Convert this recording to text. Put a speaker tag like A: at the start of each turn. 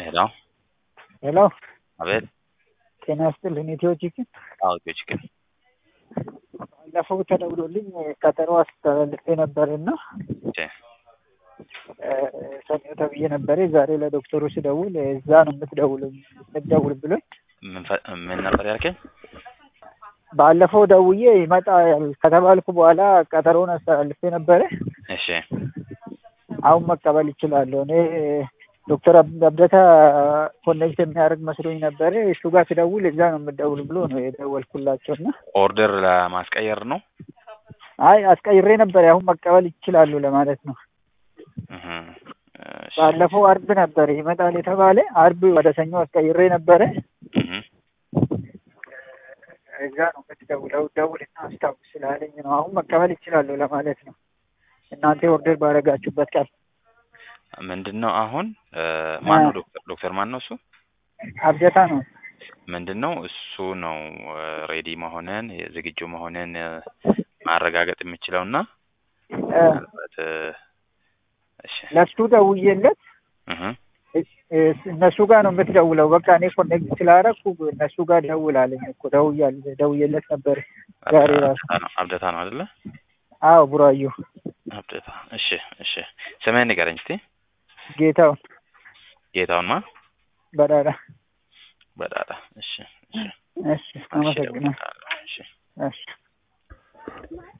A: ሄሎ
B: ሄሎ
A: አቤት።
B: ጤና ይስጥልኝ። ኢትዮ ቺክን
A: አዎ ኢትዮ ቺክን
B: ባለፈው ተደውሎልኝ ቀጠሮ አስተላልፌ ነበርና
A: እሺ
B: ሰኞ ተብዬ ነበር። ዛሬ ለዶክተሩ ስደውል እዛ ነው የምትደውል የምትደውል ብሎኝ
A: ምን ፈ- ምን ነበር ያልከኝ?
B: ባለፈው ደውዬ ይመጣል ከተባልኩ በኋላ ቀጠሮውን አስተላልፌ ነበረ።
A: እሺ
B: አሁን መቀበል ይችላለሁ። እኔ ዶክተር አብ- አብደታ ኮኔክት የሚያደርግ መስሎኝ ነበረ። እሱ ጋር ስደውል እዛ ነው የምትደውል ብሎ ነው የደወልኩላቸው እና
A: ኦርደር ለማስቀየር ነው።
B: አይ አስቀይሬ ነበር። አሁን መቀበል ይችላሉ ለማለት ነው።
A: እህ እሺ
B: ባለፈው አርብ ነበር ይመጣል የተባለ አርብ ወደ ሰኞ አስቀይሬ ነበረ።
A: እህ
B: እዛ ነው የምትደውለው ደውልና አስታውስ ስላለኝ ነው። አሁን መቀበል ይችላሉ ለማለት ነው። እናንተ ኦርደር ባደረጋችሁበት ቀን
A: ምንድን ነው አሁን ማን ነው ዶክተር ዶክተር ማን ነው እሱ?
B: አብደታ ነው።
A: ምንድን ነው እሱ ነው ሬዲ መሆንን ዝግጁ መሆንን እ፣ ማረጋገጥ የሚችለው እና
B: እ፣
A: ምናልባት እ፣ እሺ
B: ለሱ ደውዬለት
A: እህ
B: እ፣ እነሱ ጋር ነው የምትደውለው። በቃ እኔ ኮኔክት ስላደረኩ እነሱ ጋር ደውል አለኝ እኮ ደውያለሁ፣ ደውዬለት ነበር ዛሬ ራሱ።
A: አብደታ ነው አብደታ ነው አይደለ?
B: አዎ ቡራዩ
A: አብደታ እሺ እሺ ስምህን ንገረኝ እስቲ።
B: ጌታውን
A: ጌታውን ማ
B: በዳዳ
A: በዳዳ እሺ እሺ
B: እሺ፣ አመሰግናለሁ።
A: እሺ
B: እሺ